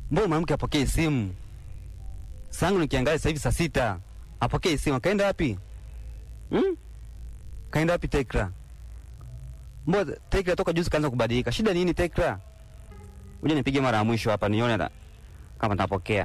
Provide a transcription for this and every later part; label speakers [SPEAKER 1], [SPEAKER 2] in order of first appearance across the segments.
[SPEAKER 1] mbona mwanamke apokee simu? Sangu nikiangalia sasa hivi saa sita, apokee simu. Akaenda wapi? Hmm? Kaenda wapi Tekra? Mbona Tekra toka juzi kaanza kubadilika? Shida nini Tekra? Uje nipige mara ya mwisho hapa nione na, kama napokea.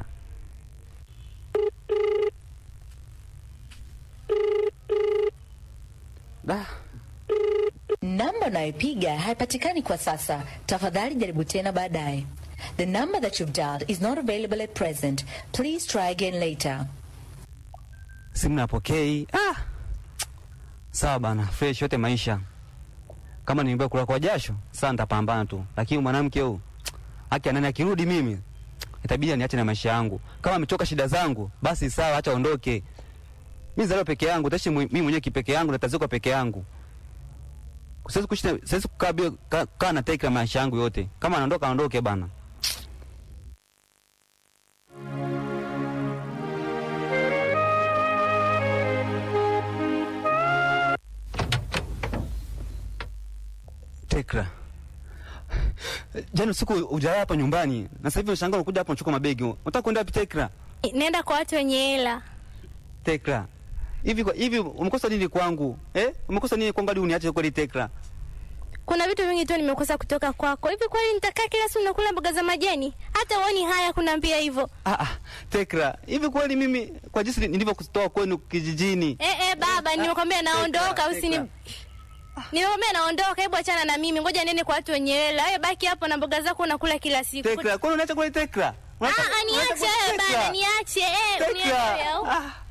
[SPEAKER 1] Da,
[SPEAKER 2] Namba unayopiga haipatikani kwa sasa. Tafadhali jaribu tena baadaye. The number that you've dialed is not available at present. Please try again later.
[SPEAKER 1] simu napokei. Ah. Sawa bana, fresh yote maisha. Kama nimeambiwa kula kwa jasho, sasa nitapambana tu. Lakini mwanamke huyu haki ya nani akirudi mimi itabidi niache na maisha yangu. Kama amechoka shida zangu, basi sawa, acha aondoke. Mimi zalio peke yangu, taishi mwe- mimi mwenyewe kipeke yangu na tazuka peke yangu. Siwezi kuishi na- siwezi kukaa bila ka- kaa na Tekra maisha yangu yote. Kama anaondoka aondoke bana. Tekra. Jana usiku hujalala hapa nyumbani na sasa hivi unashangaa unakuja hapa unachukua mabegi. Unataka kwenda wapi Tekra?
[SPEAKER 3] Nenda kwa watu wenye hela.
[SPEAKER 1] Tekra. Hivi kwa hivi umekosa nini kwangu? Eh? Umekosa nini kwangu hadi uniache kweli Tekra?
[SPEAKER 3] Kuna vitu vingi tu nimekosa kutoka kwako. Hivi kweli nitakaa kila siku nakula mboga za majani? Hata uoni haya kunaambia hivyo?
[SPEAKER 1] Ah ah, Tekra. Hivi kweli mimi kwa jinsi nilivyokutoa kwenu kijijini.
[SPEAKER 3] Eh eh, baba, nimekwambia naondoka,
[SPEAKER 1] Tekra,
[SPEAKER 3] usini
[SPEAKER 1] Tekra.
[SPEAKER 3] Nimekwambia naondoka, hebu achana na mimi. Ngoja nene kwa watu wenye hela. Wewe baki hapo na mboga zako unakula kila siku.
[SPEAKER 1] Tekra, kwani unaacha kweli Tekra?
[SPEAKER 3] Ah,
[SPEAKER 1] Unaacha-
[SPEAKER 3] ah,
[SPEAKER 1] unaacha
[SPEAKER 3] niache
[SPEAKER 1] kweli
[SPEAKER 3] wewe
[SPEAKER 1] Tekra?
[SPEAKER 3] bana, niache. Eh, unielewe
[SPEAKER 1] Tekra.
[SPEAKER 3] au?
[SPEAKER 1] Ah.